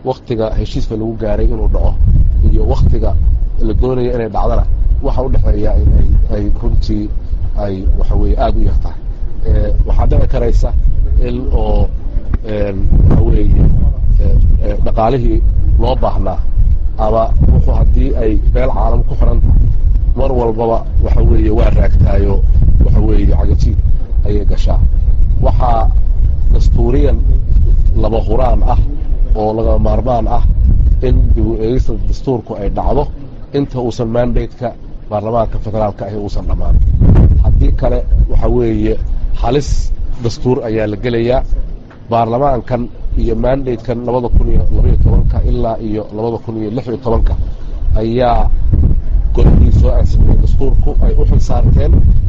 waktiga heshiiska lagu gaaray inuu dhaco iyo waktiga la doonaya inay dhacdana waxa u dhexeeya inay ay runtii ay waxa weeye aada u yartahay waxaa dhici karaysa in oo waxa weeye dhaqaalihii loo baahnaa ama wuxuu haddii ay meel caalam ku xiran tahay mar walbaba waxa weeye waa raagtaayo waxa weeye cagajiid ayay gashaa waxaa dastuuriyan laba huraan ah oo laga maarmaan ah in dib u eegista dastuurku ay dhacdo inta uusan mandateka baarlamaanka federaalka ahi uusan dhammaan haddii kale waxa weeye halis dastuur ayaa la gelayaa baarlamaankan iyo mandatekan labada kun iyo labaiyo tobanka ilaa iyo labada kun iyo lix iyo tobanka ayaa golihii soo ansixiyey dastuurku ay u xil saarteen